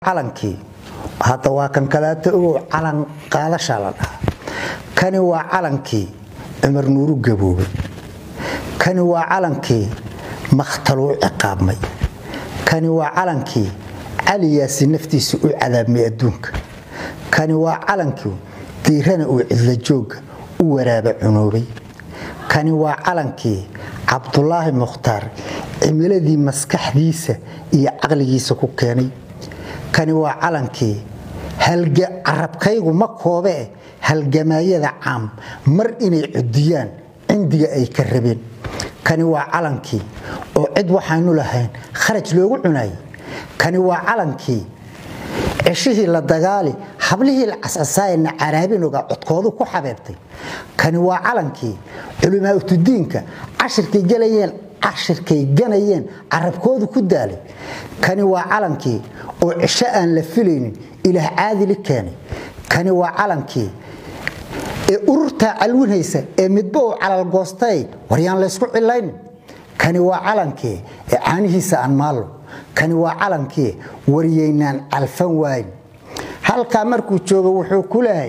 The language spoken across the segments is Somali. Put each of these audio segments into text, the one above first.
calankii hadda waa kan kadaata ogow calan qaadashaa la dhahaa kani waa calankii cumar nuuru gaboobay kani waa calankii makhtaluu ciqaabmay kani waa calankii cali yaasi naftiisa u cadaabmay adduunka kani waa calankii diirana uu cidlajooga u waraaba cunoobay kani waa calankii cabdulaahi mukhtaar cimiladii maskaxdiisa iyo caqligiisa ku keenay kani waa calankii carabkaygu ma koobee halgamaayada caam mar inay cudiyaan cindiga ay ka rabeen kani waa calankii oo cid waxaanu lahayn kharaj loogu cunayay kani waa calankii ceshihii la dagaali hablihii la cascasaayana caraabinoga codkoodu ku xabeebtay kani waa calankii culimaautdiinka cashirkay galayeen cashirkay ganayeen carabkoodu ku daalay kani waa calankii oo cisho aan la filaynin ilaah caadili keenay kani waa calankii ee ururtaa calwinhaysa ee midba uu calalgoostay waryaan laysku cilaynin kani waa calankii ee caanihiisa aan maallo kani waa calankii waryaynaan calfan waayn halkaa markuu joogo wuxuu ku leehay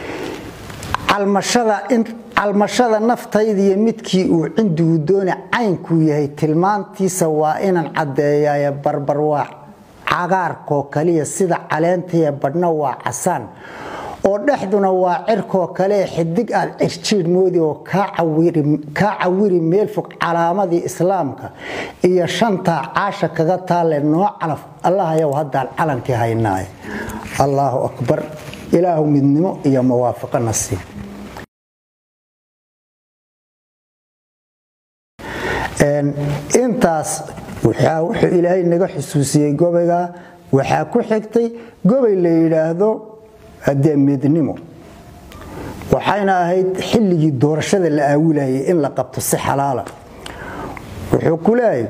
calmashada naftaydiiyo midkii uu cindigu doona caynkuu yahay tilmaantiisa waa inaan caddeeyaye barbar waa cagaarkoo kaliya sida caleentaiyo badhna waa casaan oo dhexduna waa cirkoo kale xidig aad cirjiidh moodi oo kaa cawiri meel fog calaamadii islaamka iyo shantaa caasha kaga taalle noo calaf allahayow haddaan calankii haynaaye allaahu akbar ilaahu midnimo iyo muwaafaqo nasiib intaas wuxuu ilaahay naga xusuusiyey gobayga waxaa ku xigtay gobay la yidhaahdo haddee midnimo waxayna ahayd xilligii doorashada la aawilayay in la qabto si xalaala wuxuu ku leeyahay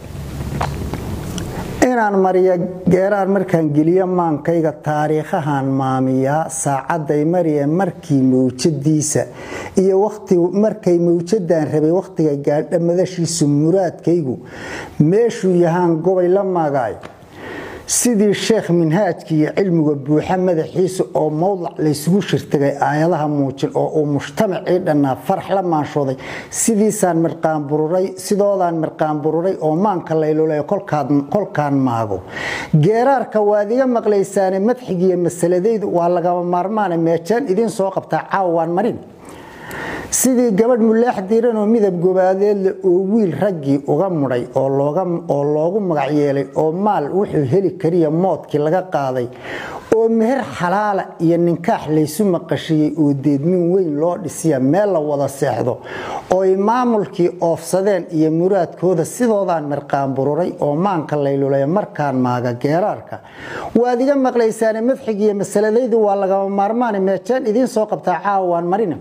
inaan mariya geeraan markaan geliyo maankayga taariikhahan maamiyaa saacaday mariya markii mawjadiisa iyo markay mawjadaan rabay wakhtiga gaadha madashiisu muraadkaygu meeshuu yahaan gobay la maagaayo sidii sheekh minhaajka iyo cilmiga buuxa madaxiisa oo mowdac laysugu shirtagay aayadaha muujin oo uu mujtamacii dhannaa farax la maanshooday sidiisaan mirqaanbururay sidoodaan mirqaanbururay oo maanka laylulay kolkaan maago geeraarka waad iga maqlaysaane madxigiiyo masaladaydu waa lagama maarmaane meejaan idiin soo qabtaa caawaan marin sidii gabadh mulaax diiranoo midab gobaadeedle oo wiil raggii uga mudhay oo loogu magac yeelay oo maal wuxuu heli kariya moodkii laga qaaday oo meher xalaala iyo ninkaax laysu maqashiyey oo deedmin weyn loo dhisiya meel la wada seexdo ooy maamulkii oofsadeen iyo muraadkooda sidoodaan mirqaanbururay oo maanka laylulay markaan maaga geeraarka waad iga maqlaysaane madxigiiyo masaladaydu waa lagama maarmaane meejaan idiin soo qabtaa caawaan marina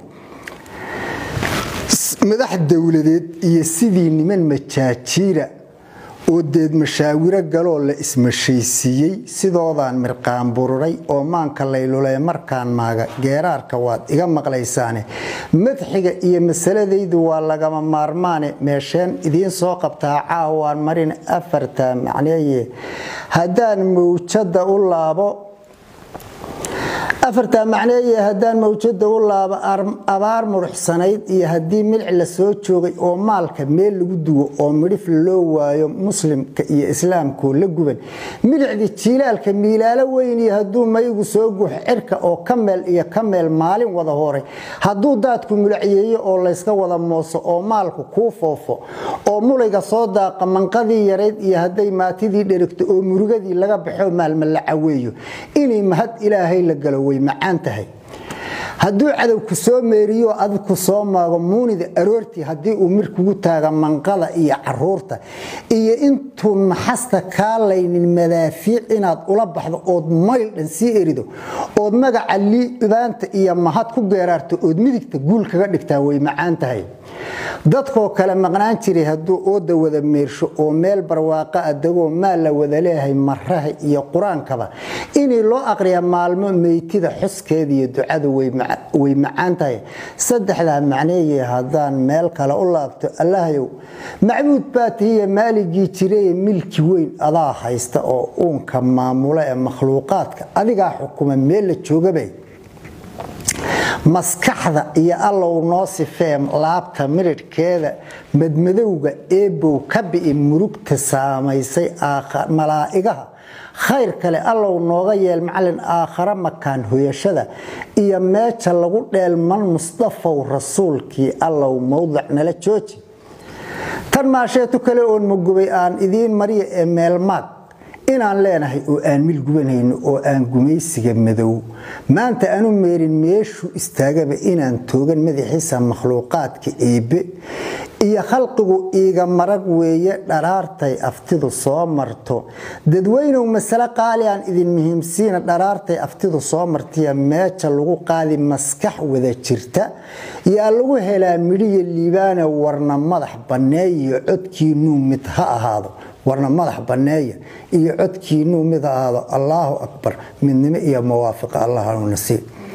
madax dowladeed iyo sidii niman majaajiira oo deed mashaawiro galoo la ismashaysiiyey sidoodaan mirqaanbururay oo maanka laylulay markaan maaga geeraarka waad iga maqlaysaane madxiga iyo masaladaydu waa lagama maarmaane meesheen idiin soo qabtaa caawaan marin afarta macneeye haddaan mawjada u laabo afartaa macneeye haddaan mawjada u laabo abaar muruxsanayd iyo haddii milic la soo joogay oo maalka meel lagu duwo oo midhif loo waayo muslimka iyo islaamkoo la guban milicdii jiilaalka miilaalo weyn iyo hadduu maygu soo guux cirka oo ka meel iyo ka meel maalin wada horay hadduu daadku mulacyeeyo oo layska wada mooso oo maalku kuu foofo oo mulayga soo daaqa manqadii yarayd iyo hadday maatidii dherigto oo murugadii laga baxo maalma la caweeyo inay mahad ilaahay la galo way macaan tahay hadduu cadowku soo meeriyo adku soo maago muunida aroortii haddii uu mir kugu taaga manqada iyo caruurta iyo intuu maxasta kaalaynin madaafiic inaad ula baxdo ood mayl dhan sii erido ood magaca liibaanta iyo mahad ku geeraarto ood midigta guul kaga dhigtaa way macaan tahay dadkoo kale maqnaan jiray hadduu ooda wada meersho oo meel barwaaqa adagoo maal la wada leeyahay maraha iyo qur-aankaba inay loo aqriya maalmo meytida xuskeeda iyo ducadu way macaan way macaan tahay saddexdaa macneeye haddaan meel kale u laabto allahayow macbuud baa tahiye maaligii jiraye milki weyn adaa haysta oo uunka maamula ee makhluuqaadka adigaa xukuma meel la joogabay maskaxda iyo allow noo sifee laabta midhidhkeeda madmadowga eebow ka bi'i murugta saamaysay malaa'igaha khayr kale allow nooga yeel macalin aakhare makaan hoyashada iyo meeja lagu dheelman musdafow rasuulkii allow mowdic nala jooji tan maasheetu kale oon magubay aan idiin mariya ee meelmaag inaan leenahay oo aan mil gubanayno oo aan gumaysiga madow maanta aanu meerin meeshuu istaagaba inaan toogan madaxiisa makhluuqaadka eebbe iyo khalqigu iiga marag weeye dharaartay aftidu soo marto dadweynow masale qaali aan idin muhiimsiina dharaartay aftidu soo martaiyo meeja lagu qaadi maskax wada jirta yaa lagu helaa midhiya liibaana warna madax banneeyiyo codkiinuu mid ha ahaado warna madax banneeya iyo codkiinuu mid ha ahaado allaahu akbar midnimo iyo mawaafiqa allah nasiib